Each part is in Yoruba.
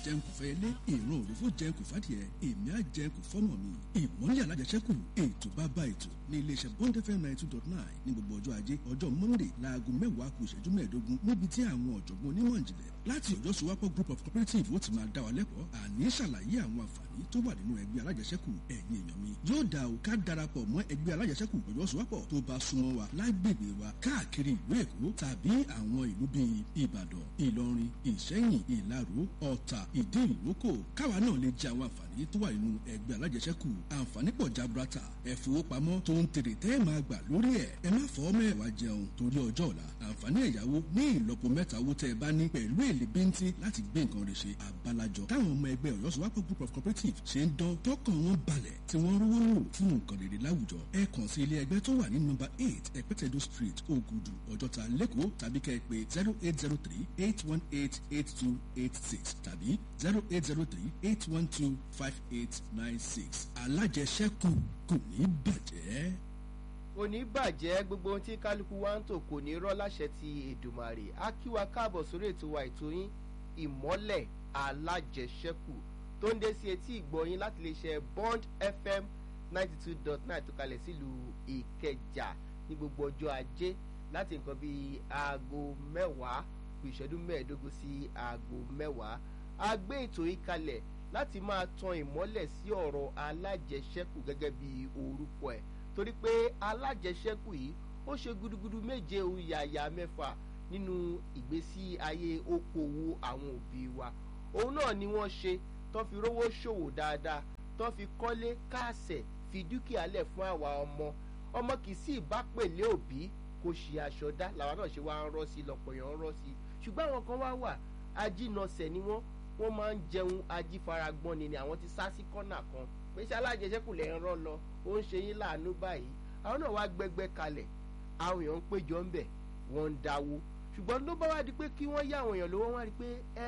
jẹun kò fẹ́ ilé ìran òròfó jẹun kò fàdìẹ èmi á jẹun kò fọ́mọ mi ìmọ̀lẹ̀ alájẹsẹ́kù ètò bàbá ètò ní iléeṣẹ́ bond fm ninety two dot nine ní gbogbo ọjọ́ ajé ọjọ́ monday láago mẹ́wàá kù ìṣẹ́jú mẹ́ẹ̀ẹ́dógún níbi tí àwọn ọ̀jọ̀gbọ́n onímọ̀ ìjìnlẹ̀ láti ọjọ́ sowapọ̀ group of cooperative ó ti máa dá wa lẹ́kọ̀ọ́ àní ṣàlàyé àwọn àǹfààní tó wà nínú ẹgbẹ́ alájẹsẹ́kù ẹ̀yin èèyàn mi yóò dá o ká darapọ̀ mọ́ ẹgbẹ́ alájẹsẹ́kù ọjọ́ sowapọ̀ tó bá súnmọ́ wa lágbègbè wa káàkiri ìlú èkó tàbí àwọn ìlú bíi ìbàdàn ìlọrin ìṣẹ́yìn ìlaró ọ̀tà ìdí ìrókò káwa náà lè jẹ àwọn àǹfààní tó wà nínú ẹgbẹ́ alájẹsẹ́kù àǹfààní pọ̀ jaburata ẹ̀fowópamọ́ tó ń tèrè tẹ́ ẹ̀ máa gbà lórí ẹ̀ ẹ má fọ́ mẹ́wàá jẹun torí ọjọ́ ọ̀la àǹfààní ẹ̀yáwó ní ìlọ́po mẹ́ta owó tẹ́ ẹ bá ní pẹ̀lú èlé bíntín láti gbé nǹkan rẹ̀ ṣe àbálàjọ táwọn ọmọ ẹgbẹ́ ọ̀yọ́ sowapọ̀ group of cooperative ṣe ń dán tọkàn wọn balẹ̀ tí wọ́n rówó lò fún nǹkan rere láwùjọ ẹ kàn sí ilé ẹgbẹ́ tó wà ní nọ́mbà eight ẹ̀pẹ́tẹ̀dó street ògùdù ọjọ́ta lẹ́kọ̀ọ́ tàbí kẹ́ ẹ pé zero eight zero three eight one eight eight two eight six tàbí zero eight zero three eight one two five eight nine six alájẹsẹ́kù kò ní bàjẹ́ kò ní bàjẹ́ gbogbo ohun tí kálukú wa ń tò kò ní rọ́ láṣẹ ti èdùmàrè á kí wa káàbọ̀ sórí ètò wa ètò yín ìmọ́lẹ̀ alájẹsẹ́kù tó ń dé sí etí ìgbọ̀yìn láti lè ṣe bond fm ninety two dot nine tó kalẹ̀ sílùú ìkẹjà ní gbogbo ọjọ́ ajé láti nǹkan bíi aago mẹ́wàá kù ìṣẹ́jú mẹ́ẹ̀ẹ́dógún sí aago mẹ́wàá a gbé ètò yìí kalẹ̀ láti máa tan ìmọ́lẹ̀ sí ọ̀rọ̀ alájẹsẹ́kù gẹ́gẹ́ bí orúkọ ẹ̀ torí pé alájẹsẹ́kù yìí ó ṣe gudugudu méje ohun yàyà mẹ́fà nínú ìgbésí ayé okòwò àwọn òbí wa òun náà ni wọ́n ṣe tó fi rówó ṣòwò dáadáa tó fi kọ́lé káàsẹ̀ fi dúkìá lẹ̀ fún àwa ọmọ ọmọ kì í sì bá pèlé òbí kò ṣe aṣọ dá làwa náà ṣe wá ń rọ́ sí lọ́pọ̀ yẹn ń rọ́ sí ṣùgbọ́n àwọn kan wá wà ajínasẹ̀ ni wọ́n wọ́n máa ń jẹun ajífaragbọ́n ni ni àwọn ti sá sí kọ́nà kan pé ṣé alájẹsẹ́kù lẹ́ ń rọ́ lọ ó ń ṣe yín láàánú báyìí àwọn náà wá gbẹgbẹ kalẹ̀ àwọn èèyàn ń péjọ ń bẹ̀ wọ́n ń dáwó ṣùgbọ́n ló bá wá di pé kí wọ́n yá àwọn èèyàn lówó wọ́n rí pé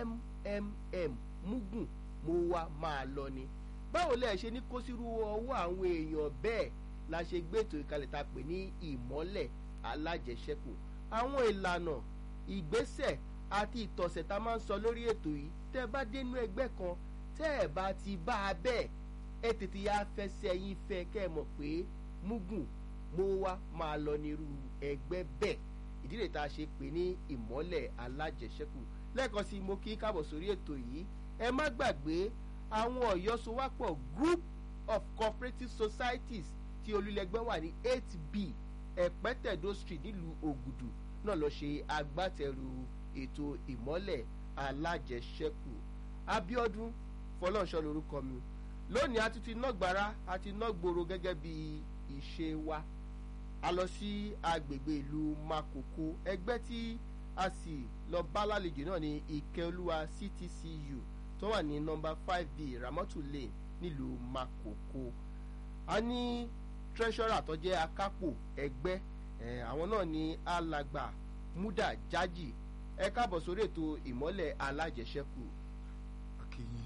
mmm mugun mo wá máa lọ ni báwo lẹ ṣe ní kó sírú ọwọ́ àwọn èèyàn bẹ́ẹ̀ la ṣe gbé ètò ìkalẹ̀ ta pè ní ìmọ́lẹ̀ alájẹsẹ́kù àwọn ìlànà ìgbésẹ̀ àti ìtọ̀sẹ̀ tá a máa ń sọ lórí ètò yìí tẹ́ ẹ bá dénú ẹgbẹ́ kan tẹ́ ẹ bá ti bá a bẹ́ẹ̀ ẹ tètè ya fẹsẹ̀ yín fẹ́ kẹ́ ẹ mọ̀ pé mugun mo wá máa lọ nírú ẹgbẹ́ bẹ́ẹ̀ ìdí rẹ̀ tá a ṣe pè ní ìmọ́lẹ̀ alájẹsẹ́kù lẹ́ẹ̀kan sí mo kí káàbọ̀ sórí ètò yìí ẹ má gbàgbé àwọn ọ̀yọ́ sowápọ̀ group of cooperative societies tí olùlẹ̀gbẹ́ wà ní eight b ẹ̀pẹ́tẹ̀dó street nílùú ògùdù náà lọ ṣe agbátẹrù ètò ìmọ́lẹ̀ alájẹsẹ́kù abiodun fọlọ́nṣọ́ lorúkọ mi lónìí a ti ti ná gbàrà a ti ná gbòòrò gẹ́gẹ́ bí ìṣe wa a lọ sí agbègbè ìlú makoko ẹgbẹ́ tí a sì lọ bá lálejò náà ní ìkẹ́olúwa ctcu tó wà ní nọmba five b ramatu lane nílùú makoko a ní treasurer tó jẹ́ akápò ẹgbẹ́ àwọn náà ní alàgbà muda jaji ẹ káàbọ̀ sórí ètò ìmọ́lẹ̀ alájẹsẹ́kù akínyìn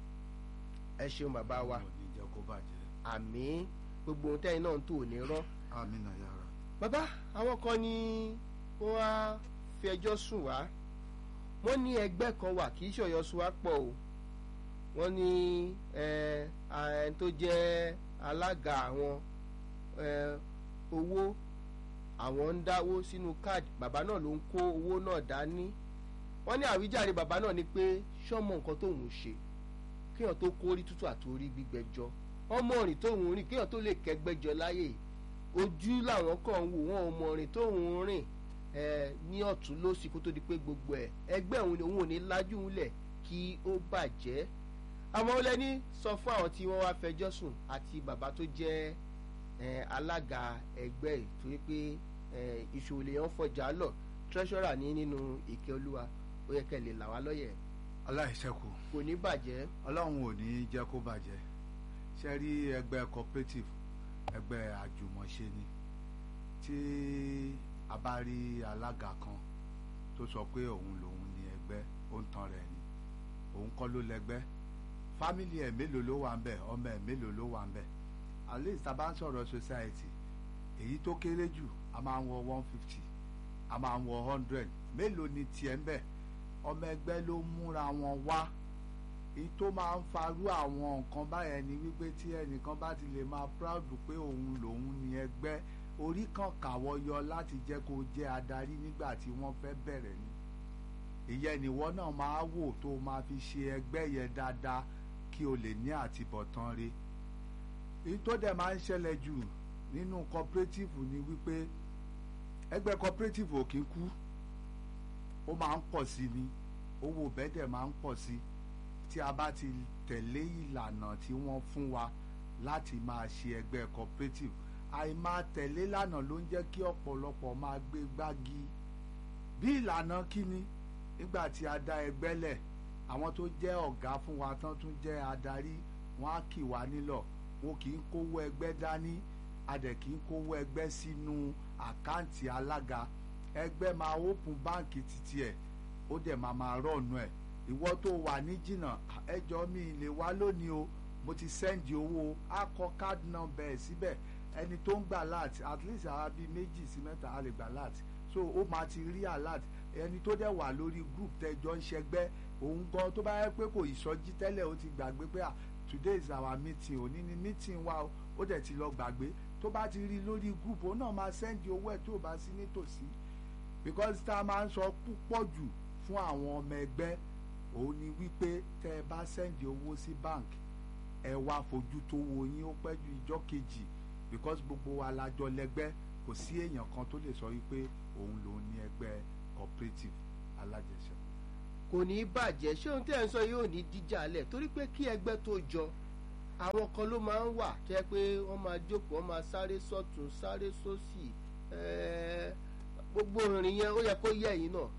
ẹ ṣeun bàbá wa wọn ò ní jẹ́ kó bàjẹ́ àmì gbogbo ohun tẹ́yìn náà ń tò ní rọ́ amínà yàrá bàbá àwọn kan ní wọ́n á fi ẹjọ́ sùn wá wọ́n ní ẹgbẹ́ kan wà kì í ṣọ̀yọ́ sùn wá pọ̀ o wọ́n ní ẹni tó jẹ́ alága àwọn owó àwọn ń dáwó sínú káàdì bàbá náà ló ń kó owó náà dání wọ́n ní àwíjàre bàbá náà ni pé ṣọ́mọ nǹkan tóun ṣe kéèyàn tó kórí tútù àtòrí gbígbẹjọ ọmọ rìn tóun rìn kéèyàn tó lè kẹgbẹjọ láyè ojú làwọn kàn ń wò wọn ò mọ rìn tóun rìn ẹ ní ọ̀tún lósì kó tó di pé gbogbo ẹ ẹgbẹ́ òun ni òun ò ní lájú ńlẹ̀ kí ó bàjẹ́ àwọn ọlẹ́ni sọ fún àwọn tí wọ́n wá fẹjọ́ sùn àti bàbá tó jẹ́ alága ẹgbẹ́ ẹ̀ torí pé ìṣòwò lèèyàn fọjà lọ treasurer ní nínú ìkẹ́ olúwa ó yẹ kẹ́ lè là wá lọ́yẹ̀ aláìṣẹ́kù kò ní bàjẹ́ ọlọ́run ò ní jẹ́ kó bàjẹ́ ṣe rí ẹgbẹ́ cooperative ẹgbẹ́ àjùmọ̀ṣe ni tí a bá rí alága kan tó sọ pé òun lòun ní ẹgbẹ́ ó ń tan rẹ̀ ni òun kọ́ ló lẹ́gbẹ́ fámìlì ẹ̀ mélòó ló wà ń bẹ̀ ọmọ ẹ̀ mélòó ló wà ń bẹ̀ at least tá a bá ń sọ̀rọ̀ society èyí tó kéré jù a máa ń wọ one fifty a máa ń wọ hundred mélòó ni tiẹ̀ ń bẹ̀ ọmọ ẹgbẹ́ ló múra wọn wá èyí tó máa ń farú àwọn nǹkan báyẹn ni wípé tí ẹnìkan bá ti lè máa proud pé òun lòun ní ẹgbẹ́ orí kan kàwọ́ yọ láti jẹ́ kó jẹ́ adarí nígbà tí wọ́n fẹ́ bẹ̀rẹ̀ ni ìyẹn nìwọ náà máa wò tó máa fi ṣe ẹgbẹ́ yẹn dáadáa kí o lè ní àtibọ̀tán re èyí tó dẹ̀ máa ń ṣẹlẹ̀ jù nínú cooperative ni wípé ẹgbẹ́ cooperative ò kí ń kú ó máa ń pọ̀ sí ni owó bẹ́ẹ̀dẹ̀ máa ń pọ̀ sí tí a bá ti tẹ̀lé ìlànà tí wọ́n fún wa láti máa ṣe ẹgbẹ́ cooperative àìmáa tẹ̀lé ìlànà ló ń jẹ́ kí ọ̀pọ̀lọpọ̀ máa gbé gbági bí ìlànà kíni nígbà tí a dá ẹgbẹ́ lẹ̀ àwọn tó jẹ́ ọ̀gá fún wa tán tún jẹ́ adarí wọn á kì wá nílọ̀ wọn kì í kówó ẹgbẹ́ dání a dẹ̀ kì í kówó ẹgbẹ́ sínú àkáǹtì alága ẹgbẹ́ máa open báǹkì títí ẹ̀ ó dẹ̀ máa máa rọ̀nù ẹ̀ ìwọ tó wà ní jìnnà ẹjọ́ mi lè wá lónìí o mo ti sẹ́ndì owó á kọ card number ẹ̀ síbẹ̀ ẹni tó ń gbà láti at least àwa bíi méjì sí mẹ́ta á lè gbà láti so ó máa ti rí alert ẹni tó dẹ̀ wà lórí group tẹ́jọ́ ń ṣẹgbẹ́ òun gan tó bá yẹ pé kò ìsọjí tẹ́lẹ̀ ó ti gbàgbé pé ah today is our meeting òní ni meeting wa o ó dẹ̀ ti lọ gbàgbé tó bá ti rí lórí group òun náà máa sẹ́ndì owó ẹ̀ tó bá sí nítòsí because tá a máa ń sọ púpọ̀ jù fún àwọn ọmọ ẹgbẹ́ òun ni wípé tẹ́ ẹ bá sẹ́ndì owó sí bank ẹ wá fojú tó wo yín ó pẹ́ ju ìjọ́ kejì because gbogbo wa la jọ lẹ́gbẹ́ kò sí èèyàn kan tó lè sọ wípé òun lòun ní ẹgbẹ́ cooperative alájẹsẹ́kù. kò ní í bàjẹ́ ṣé ohun tí ẹ̀ ń sọ yóò ní díjà lẹ̀ torí pé kí ẹgbẹ́ tó jọ àwọn kan ló máa ń wà tó yẹ pé wọ́n máa jókòó wọ́n máa sáré sọ́tún sáré sósì gbogbo ìrìn yẹn ó yẹ kó yẹ yín náà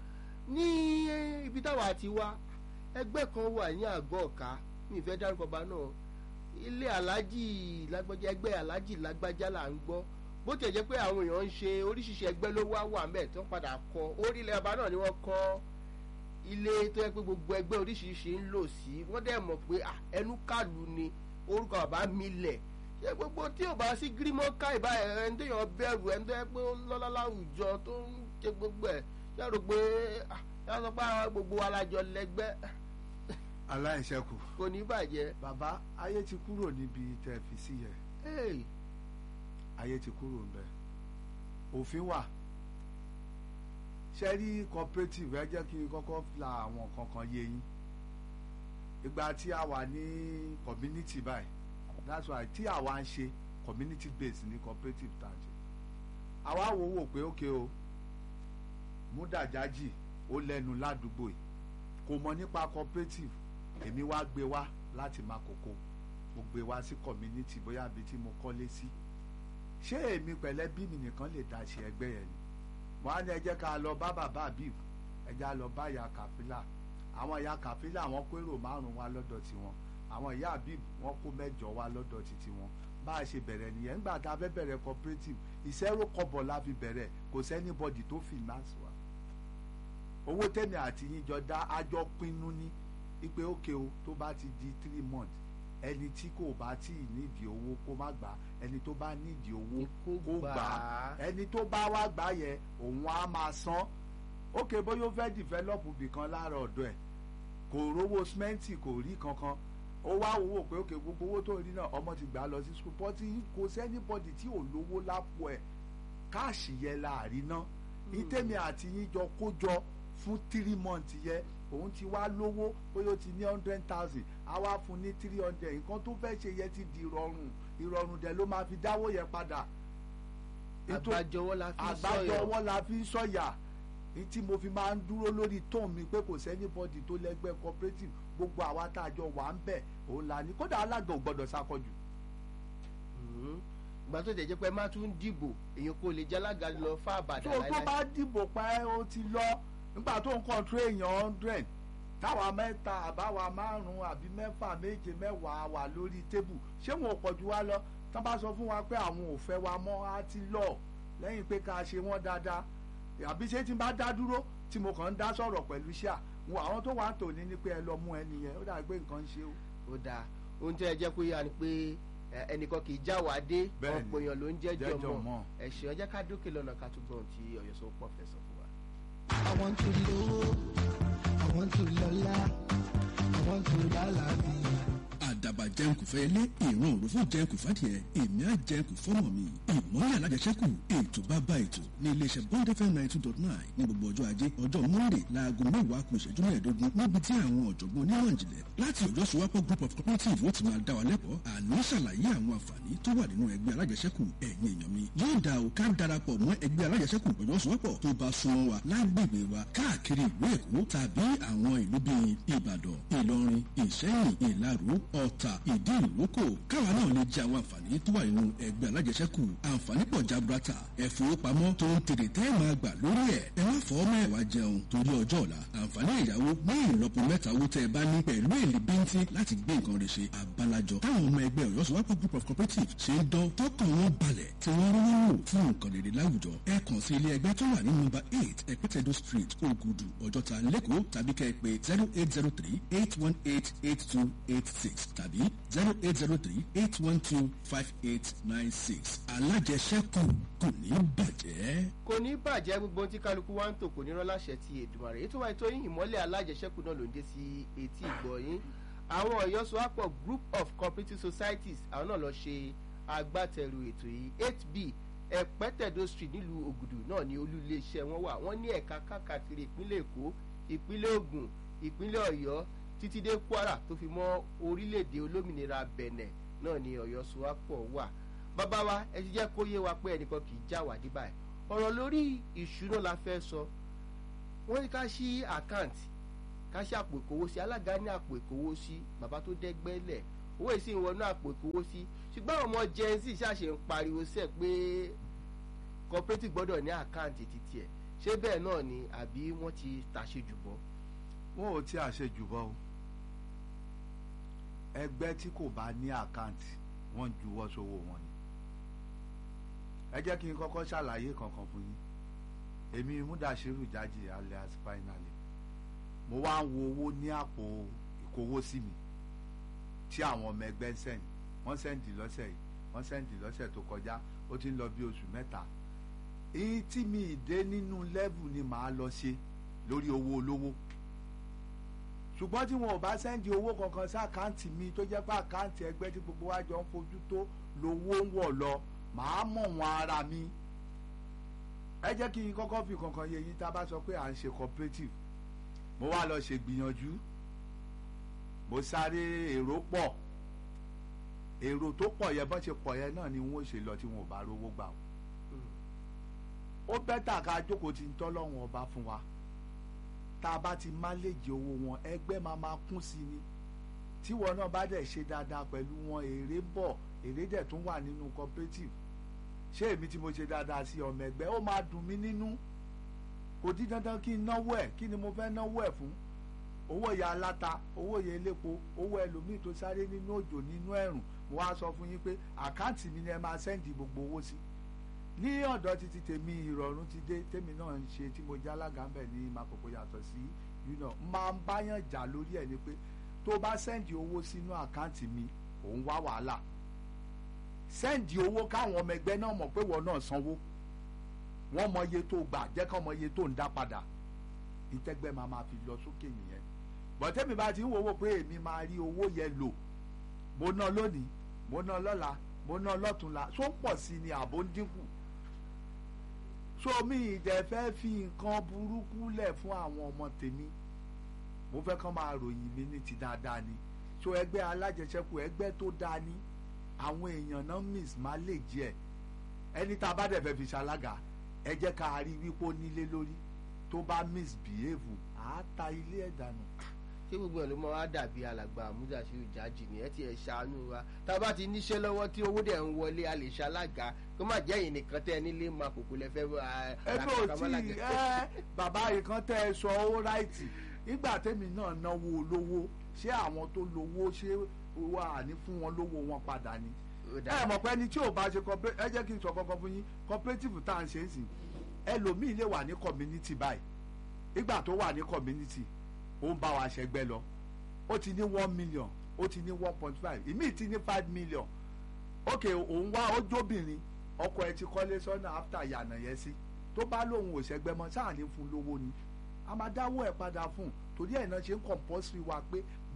ní ibi táwa ti wá ẹgbẹ́ kan wà ní àgọ́ ọ̀ka mi ì fẹ́ dárúkọ bá náà ilé aláàjì lágbájá ẹgbẹ́ aláàjì lágbájá là ń gbọ́ bó tiẹ̀ jẹ́ pé àwọn èèyàn ń ṣe oríṣiríṣi ẹgbẹ́ ló wá wà mẹ́ẹ̀ tó ń padà kọ́ orílẹ̀ ọba náà ni wọ́n kọ́ ilé tó yẹ pé gbogbo ẹgbẹ́ oríṣiríṣi ń lò sí wọ́n dẹ̀ mọ̀ pé ẹnu kàlù ni orúkọ bàbá mi lẹ̀ ṣé gbogbo tí ò bá sí gírímọ̀ ká ìbá ẹni tó yàn bẹ̀rù ẹni tó yẹ pé ó lọ́lá láwùjọ tó ń ṣe gbogbo ẹ̀ ṣé rò pé ṣé sọ pé gbogbo alájọ lẹ́gbẹ́ aláìṣẹ́kù. kò ní bàjẹ́. bàbá ayé ti kúrò níbi tẹ́ fi sí yẹn Hey, ayé ti kúrò ńbẹ̀ òfin wà ṣe rí cooperative ẹ jẹ́ kí n kọ́kọ́ la àwọn kankan yé yín ìgbà tí a wà ní community báyìí that's why tí àwa ń ṣe community based ní cooperative tá à ń ṣe àwa wò wò pé ókè o múdàjájì ó lẹ́nu ládùúgbò yìí kò mọ̀ nípa cooperative èmi wá gbé wá láti Makoko mo gbé wá sí community bóyá ibi tí mo kọ́lé sí ṣé èmi pẹ̀lẹ́ bí mi nìkan lè dá ṣe ẹgbẹ́ yẹn ni wọ́n á ní ẹ jẹ́ ká lọ bá bàbá àbíw ẹ jẹ́ á lọ bá ìyá kàfílà àwọn ìyá kàfílà wọ́n kó èrò márùn-ún wá lọ́dọ̀ tiwọn àwọn ìyá àbíw wọ́n kó mẹ́jọ wá lọ́dọ̀ titi wọn bá a ṣe bẹ̀rẹ̀ nìyẹn nígbà tá a fẹ́ bẹ̀rẹ̀ cooperative ìṣẹ́rò kọ́bọ̀ la fi bẹ̀rẹ̀ kò sẹ́nibọ́dì tó finance wa owó tèmi àti yín jọ dá àjọ pinnu ní ipe ókè o tó bá ti di three months ẹni tí kò bá tí ì nídìí owó kó má gbà ẹni tó bá nídìí owó Kó kó gbà gbà á. ẹni tó bá wá gbà yẹn òun á máa san ókè bóyá ó fẹ́ dìfẹ́lọ́pù bìkan lára ọ̀dọ̀ ẹ̀ kò rówó símẹ́ǹtì kò rí kankan ó wá wò pé ókè gbogbo owó tó rí náà ọmọ ti gbà á lọ sí skul pọ́tì kò sẹ́nibọ́dì tí ò lówó lápò ẹ̀ káàṣì yẹn láàrin náà ìtẹ̀mí àti yín jọ kó jọ fún three months yẹ òun ti wá lówó bóyá ó ti ní hundred thousand á wá fún ní three hundred nǹkan tó fẹ́ ṣe yẹ ti di ìrọ̀rùn ìrọ̀rùn dẹ̀ ló máa fi dáwó yẹn padà. Ètò- àgbájọwọ́ la fi àgbájọ sọ̀yọ̀ ọwọ́ la fi ń sọ̀yà ní tí mo fi máa ń dúró lórí tóun mi pé kò sẹ́nibọ́dì tó lẹ́gbẹ́ cooperative gbogbo àwa tá a jọ wà ń bẹ̀ òun la ní kódà alága ò gbọ́dọ̀ sákọ̀jù. Mhm. ìgbà tó jẹjẹ pé má tún dìbò èèyàn kò lè jálága lọ fún àbàdàn tó tó bá dìbò pa ẹ́ ó ti lọ nígbà tó ń kọ́ńtró èèyàn hundred táwa mẹ́ta àbáwa márùn-ún àbí mẹ́fà méje mẹ́wàá wà lórí tébù ṣé wọn ò pọ̀ jù wá lọ tán bá sọ fún wa pé àwọn ò fẹ́ wa mọ́ á ti lọ lẹ́yìn pé ká ṣe wọ́n dáadáa àbí ṣé tí n bá dá dúró tí mo kàn ń dá sọ̀rọ̀ pẹ̀lú ṣíà wọn àwọn tó wà ń tòní ni pé ẹ lọ mú ẹni yẹn ó dàbí pé nǹkan ń ṣe o. ó dáa ohun tí ẹ jẹ́ kó yá ni pé ẹ, ẹnìkan kì í já wàá dé Bẹ́ẹ̀ni. ọ̀pọ̀ èèyàn ló ń jẹ́jọ́ Jẹ́jọ́ mọ́ mọ́. ẹ̀ṣẹ̀ ọjọ́ ká dókè lọ́nà ká tún gbọ́n tí ọ̀yọ́ sọ pọ̀ fẹ́ sọ fún wa. I want to low, I want to lola, I wọ́n tó lálàáfíà. àdàbà jẹun kò fẹ́ lé ìran òròfó jẹun kò fàdìẹ èmi á jẹun kò fọ́mọ mi ìmọ̀lẹ̀ alájẹsẹ́kù ètò bàbá ètò ní iléeṣẹ́ bond fm ninety two dot nine ní gbogbo ọjọ́ ajé ọjọ́ monday láago mẹ́wàá kù ìṣẹ́jú mẹ́ẹ̀ẹ́dógún níbi tí àwọn ọ̀jọ̀gbọ́n onímọ̀ ìjìnlẹ̀ láti ọjọ́ sowapọ̀ group of cooperative ó ti máa dá wa lẹ́kọ̀ọ́ àní ṣàlàyé àwọn àǹfààní tó wà nínú ẹgbẹ́ alájẹsẹ́kù ẹ̀yin èèyàn mi yóò dá o ká darapọ̀ mọ́ ẹgbẹ́ alájẹsẹ́kù ọjọ́ sowapọ̀ tó bá súnmọ́ wa lágbègbè wa káàkiri ìlú èkó tàbí àwọn ìlú bíi ìbàdàn ìlọrin ìṣẹ́yìn ìlaró ọ̀tà ìdí ìrókò káwa náà lè jẹ àwọn àǹfààní tó wà nínú ẹgbẹ́ alájẹsẹ́kù àǹfààní pọ̀ jaburata ẹ̀fowópamọ́ tó ń tèrè tẹ́ máa gbà lórí ẹ̀ ẹ má fọ́ mẹ́wàá jẹun torí ọjọ́ ọ̀la àǹfààní ìyàwó ní ìlọ́po mẹ́ta owó tẹ́ ẹ bá ní pẹ̀lú èlé bíntín láti gbé nǹkan rẹ̀ ṣe àbálàjọ táwọn ọmọ ẹgbẹ́ ọ̀yọ́ sọ́wọ́pọ̀ group of cooperative ṣe ń dán tọkàn wọn balẹ̀ tí wọ́n rówó wò fún nǹkan rere láwùjọ ẹ kàn sí ilé ẹgbẹ́ tó wà ní nọ́mbà eight ẹ̀pẹ́tẹ̀dọ̀ street ògùdù ọjọ́ta lẹ́kọ̀ọ́ tàbí kẹ́ ẹ pé zero eight zero three eight one eight eight two eight six tàbí zero eight zero three eight one two five eight nine six alájẹsẹ́kù kò ní bàjẹ́. kò ní bàjẹ́ gbogbo ohun tí kálukú wa ń tò kò ní rán láṣẹ ti èdùmàrè ètò wa ètò yín ìmọ́lẹ̀ alájẹsẹ́kù náà ló ń dé sí etí ìgbọ́ yín àwọn ọ̀yọ́ sọ́wọ́pọ̀ group of cooperative societies àwọn náà lọ ṣe agbátẹrù ètò yìí eight b ẹ̀pẹ́tẹ̀dọ̀ street nílùú ògùdù náà ní olú iléeṣẹ́ wọn wà wọ́n ní ẹ̀ka káàkiri ìpínlẹ̀ èkó ìpínlẹ̀ ògùn ìpínlẹ̀ ọ̀yọ́ títí dé kwara tó fi mọ́ orílẹ̀-èdè olómìnira bẹ̀nẹ̀ náà ní ọ̀yọ́ sọ́wọ́pọ̀ wà bàbá wa ẹ ti jẹ́ kó yé wa pé ẹnìkan kì í já wà dí báyìí ọ̀rọ̀ lórí ìṣúná la fẹ́ sọ wọ́n ní ká ṣí àkáǹtì ká ṣí àpò ìkówósí alága ní àpò ìkówósí bàbá tó dẹ́gbẹ́lẹ̀ owó ìsìn ìwọ̀nú àpò ìkówósí ṣùgbọ́n àwọn ọmọ gen z ṣàṣe ń pariwo sẹ́ pé cooperative gbọ́dọ̀ ní àkáǹtì títí ẹ̀ ṣé bẹ́ẹ̀ náà ni àbí wọ́n ti tàṣejù bọ́. wọn ò tí a ṣe jù bọ́ o ẹgbẹ́ tí kò bá ní àkáǹtì wọ́n ń juwọ́ sówó wọn ni ẹ jẹ́ kí n kọ́kọ́ ṣàlàyé kankan fún yín èmi múdàṣírù jáde alias finally mo wá ń wo owó ní àpò ìkówósí mi tí àwọn ọmọ ẹgbẹ́ ń sẹ́yìn wọ́n sẹ́ǹdì lọ́sẹ̀ yìí wọ́n sẹ́ǹdì lọ́sẹ̀ tó kọjá ó ti ń lọ bí oṣù mẹ́ta èyí tí mi ì dé nínú lẹ́vù ni màá lọ ṣe lórí owó olówó ṣùgbọ́n tí wọn ò bá sẹ́ǹdì owó kankan sí àkáǹtì mi tó jẹ́ pé àkáǹtì ẹgbẹ́ tí gbogbo wa jọ ń fojú tó lówó ń wọ̀ lọ màá mọ̀ wọn ara mi ẹ jẹ́ kí n kọ́kọ́ fi kankan yé yín tá a bá sọ pé à ń ṣe cooperative mo wá lọ ṣe gbìyànjú mo sáré èrò pọ̀ èrò tó pọ̀ yẹn bọ́n ṣe pọ̀ yẹn náà ni wọ́n ṣe lọ tí wọn ò bá rówó gbà ó bẹ́tà ká jókòó tí ń tọ́lọ́run ọba fún wa tá a bá ti máléjì owó wọn ẹgbẹ́ máa máa kún sí ni tíwọ náà bá dẹ̀ ṣe dáadáa pẹ̀lú wọn èrè bọ̀ èrè dẹ̀ tún wà nínú cooperative ṣé èmi tí mo ṣe dáadáa sí ọmọ ẹgbẹ́ ó máa dùn mí nínú kò dín dandan kí n náwó ẹ̀ kí ni mo fẹ́ náwó ẹ̀ fún owó ìyá aláta owó ìyá elépo owó ẹlòmíì tó sáré nínú òjò nínú ẹ̀rùn mo wá sọ fún yín pé àkáǹtì mi ni ẹ máa sẹ́ǹdì gbogbo owó sí ní ọ̀dọ̀ títí tèmi ìrọ̀rùn ti dé tèmi náà ń ṣe tí mo já alága ń bẹ̀ ní makoko yàtọ̀ sí yúnà máa ń báyàn jà lórí ẹ̀ ni pé tó bá sẹ́ǹdì owó sínú àkáǹtì mi òun wá wàhálà sẹ́ǹdì owó káwọn ọmọ ẹgbẹ́ náà mọ̀ pé wọ́n náà sanwó wọ́n mọ iye tó gbà jẹ́ kán mọ iye tó ń dá padà ìtẹ́gbẹ́ máa máa fi lọ sókè nìyẹn bọ̀tẹ́mi bá ti ń wò ó pé èmi máa rí owó yẹn lò mo ná lónìí mo ná lọ́la mo ná lọ́túnla tó ń pọ̀ sí ni àbó ń dínkù so mi ìdẹ̀ fẹ́ fi nǹkan burúkú lẹ̀ fún àwọn ọmọ tèmi mo fẹ́ kán máa ròyìn mi ní ti dáadáa ni so ẹgbẹ́ alájẹsẹ́kù ẹgbẹ́ tó dáa ni àwọn èèyàn náà miss má lè jẹ́ ẹni tá a bá dẹ̀ fẹ́ fi ṣalága ẹ jẹ́ ká rí wípé ó nílé lórí tó bá misbehave àá ta ilé ẹ̀ dànù ṣé gbogbo ẹ̀ ló máa wá dàbí alàgbà àmúdàṣírù jájì ni ẹ ti ẹ̀ ṣàánú wa tá a bá ti níṣẹ́ lọ́wọ́ tí owó dẹ̀ ń wọlé a lè ṣalága kó má jẹ́ yìí nìkan tẹ́ ẹ nílé máa kòkó lẹ fẹ́ ẹgbẹ́ ò tí ẹ bàbá yìí kan tẹ́ ẹ sọ ó ráìtì nígbà tẹ́mi náà náwó olówó ṣé àwọn tó lówó ṣé wà ní fún wọn lówó wọn padà ni ẹ mọ̀ pé ẹni tí ò bá ṣe ẹ jẹ́ kí n sọ kankan fún yín cooperative tá à ń ṣe é sìn ẹlòmíì lè wà ní community báyìí ìgbà tó wà ní community ó ń bá wa ṣẹgbẹ́ lọ ó ti ní one million ó ti ní one point five ìmíì ti ní five million ok òun wá ó jóbìnrin ọkọ ẹ ti kọ́lé sọ́nà after yànà yẹn sí tó bá lóun ò ṣẹgbẹ́ mọ́ sáà ní fún lówó ni a máa dáwọ́ ẹ̀ padà fún un torí ẹ̀ náà ṣe ń compulsory wa pé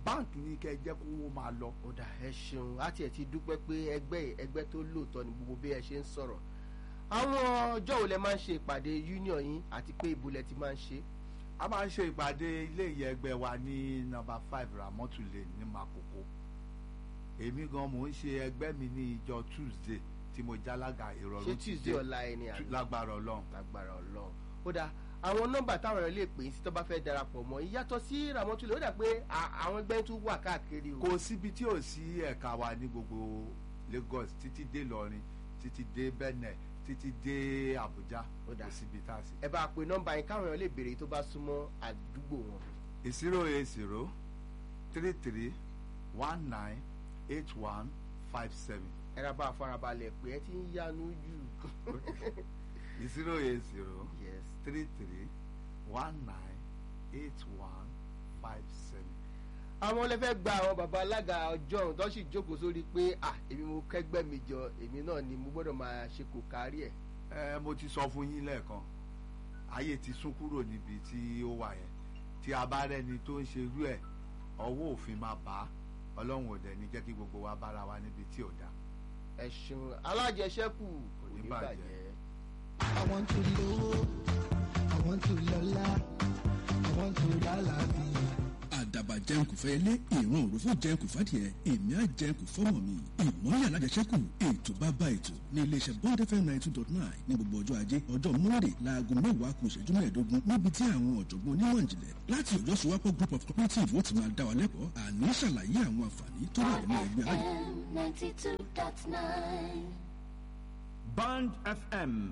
báǹkì ní kẹ́ ẹ jẹ́ kó wọ́n máa lọ. ó dà ẹ ṣeun á tiẹ̀ ti dúpẹ́ pé ẹgbẹ́ ẹgbẹ́ tó lóòótọ́ ni gbogbo bí ẹ ṣe ń sọ̀rọ̀ àwọn ọjọ́ wo lẹ máa ń ṣe ìpàdé union yín àti pé ibo lẹ ti máa ń ṣe a máa ń ṣe ìpàdé ilé ìyẹn ẹgbẹ́ wa ní nọ́mbà five Ramotu Lane ní Makoko èmi gan mò ń ṣe ẹgbẹ́ mi ní ìjọ Tuesday tí mo jálága ìrọ̀rùn ṣé tuesday ọ̀la ẹni àná lágbára Ọlọ́run lágbára ọlọ́run ó dà àwọn nọ́mbà táwọn èèyàn lè pè é sí tó bá fẹ́ darapọ̀ mọ́ ìyàtọ̀ sí Ramotu Lane ó dà pé à- àwọn ẹgbẹ́ tún wà káàkiri o kò síbi tí ò sí ẹ̀ka wa ní gbogbo Lagos títí dé Ìlọrin títí dé Benin títí dé Abuja Ó dà. kò síbi tá a sí. ẹ bá pe nọ́mbà yín káwọn èèyàn lè béèrè tó bá súnmọ́ àdúgbò wọn zero eight zero three three one nine eight one five seven ẹ ra bá a farabalẹ̀ pé ẹ ti ń yanu jù zero eight zero yes three three one nine eight one five seven. àwọn lè fẹ́ gba àwọn baba alága ọjọ́ ọ̀hún tó sì jókòó sórí pé à èmi mo kẹ́gbẹ́ mi jọ èmi náà ni mo gbọ́dọ̀ máa ṣe kò kárí ẹ̀ ẹ mo ti sọ fún yín lẹ́ẹ̀kan ayé ti sún kúrò níbi tí ó wà yẹn tí a bá rẹ́ni tó ń ṣerú ẹ̀ ọwọ́ òfin máa bá a ọlọ́run ò dẹ̀ ní jẹ́ kí gbogbo wa bára wa níbi tí ò dáa. ẹ̀sùn alájẹsẹ́kù kò ní ní bàjẹ́. bàjẹ́. I want to love, I want to lola, I want to lalabi. àdàbà jẹnkù fẹyẹlé ìran òròfó jẹnkù fàdìẹ èmi á jẹnkù fọmọ mi ìmọ̀lẹ̀ alájẹsẹ́kù ètò bàbá ètò ní iléeṣẹ́ bond fm ninety two dot nine ní gbogbo ọjọ́ ajé ọjọ́ monday láago mẹ́wàá kù ìṣẹ́jú mẹ́ẹ̀ẹ́dógún níbi tí àwọn ọ̀jọ̀gbọ́n onímọ̀ ìjìnlẹ̀ láti ọjọ́ sowapọ̀ group of cooperative ó ti máa dá wa lẹ́kọ̀ọ́ àní ṣàlàyé àwọn àǹfààní tó wà nínú ẹgbẹ́ alájẹ FM 92.9. Band FM